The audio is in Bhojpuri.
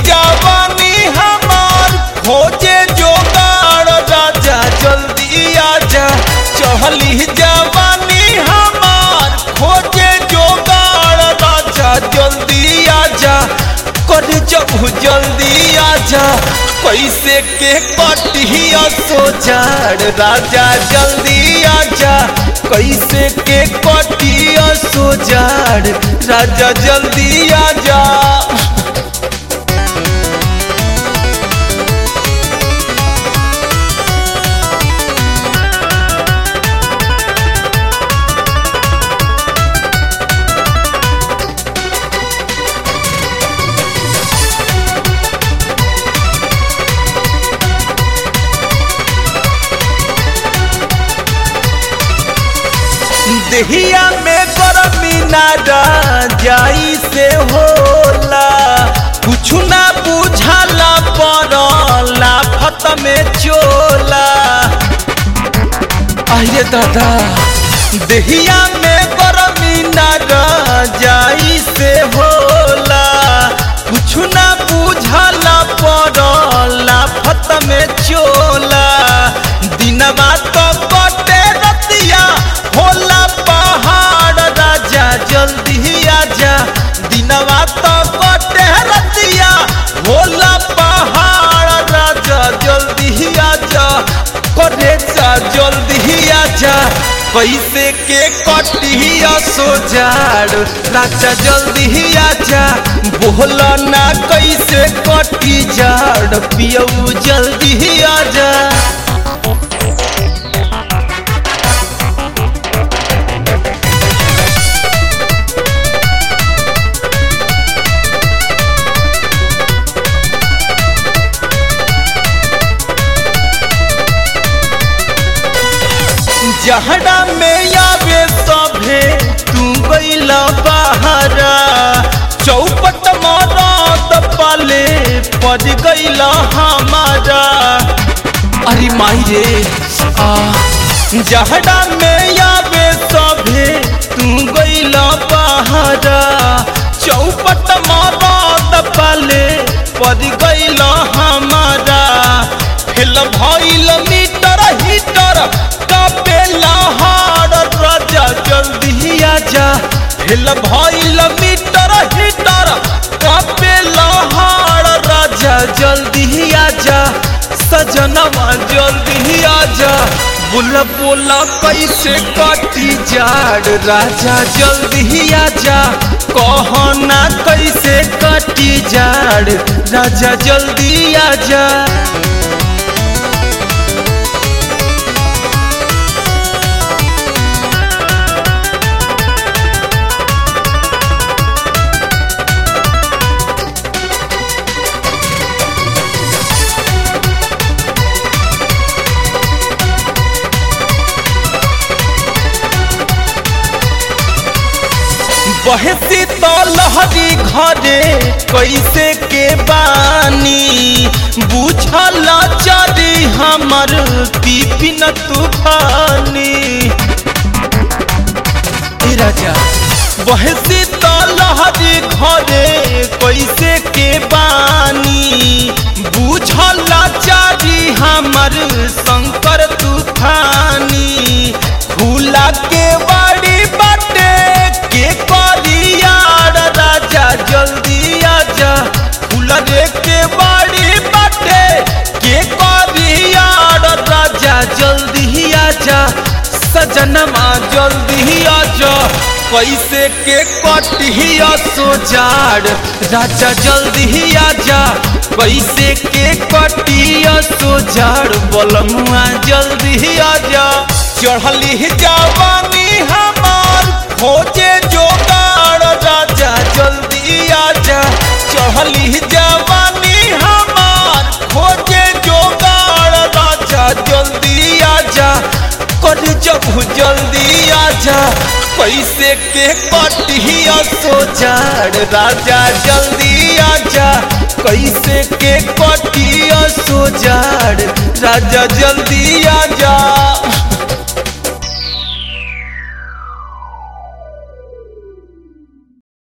जवानी हमार खोजे जोगाड़ राजा जल्दी आजा चढ़ली जवानी हमार खोजे जोगाड़ राजा जल्दी आजा कर जब जल्दी आजा कैसे के कटिया सोचार राजा जल्दी आजा कैसे के कटिया सोचार राजा जल्दी आजा देहिया में गरमी ना जाई से होला कुछ ना बुझाला पड़ला फत में चोला अरे दादा देहिया में गरमी ना जाई से होला कुछ ना बुझाला पड़ला फत में चोला दिनवा तो कटे रतिया होला पहाड़ राजा जल्दी आजा दिनवा तो कटे रतिया होला पहाड़ राजा जल्दी आजा करे जा जल्दी आजा कैसे के कटिया सोजाड़ राजा जल्दी आजा बोला ना कैसे कटी जाड़ पियऊ जल्दी आजा जहड़ा में आवे सभे तू गईला बहारा चौपट मरद पाले पड़ गईला हमारा अरे माई रे आ जहड़ा में आवे सभे तू गईला बहारा चौपट मरद पाले पड़ गईला हमारा फेल भइल मीटर हीटर कपेला हार राजा जल्दी आजा हिल भइल मीटर हीटर कपेला हार राजा जल्दी आजा सजनवा जल्दी आजा बोला बोला कैसे कटी जाड़ राजा जल्दी आजा कहना कैसे कटी जाड़ राजा जल्दी आजा बहसी तो लहरी घरे कैसे के बानी बुझल चरी हमर पिपिन तूफानी ए राजा बहसी तो लहरी घरे कैसे के बानी बुझल चारी हमर शंकर तूफानी भूला के बड़ी बाटे के करियार राजा जल्दी आजा फूल रे के बड़ी बाटे के करियार राजा जल्दी आजा सजनमा जल्दी आजा कैसे के कटिया सोजाड़ राजा जल्दी आजा कैसे के कटिया सोजाड़ बलमुआ जल्दी आजा चढ़ली जवानी हमार खोजे जोगाड़ राजा जल्दी आजा चढ़ली जवानी हमार खोजे जोगाड़ राजा जल्दी आजा कर जब जल्दी आजा कैसे के कटिया सोचार राजा जल्दी आजा कैसे के कटिया सोचार राजा जल्दी आजा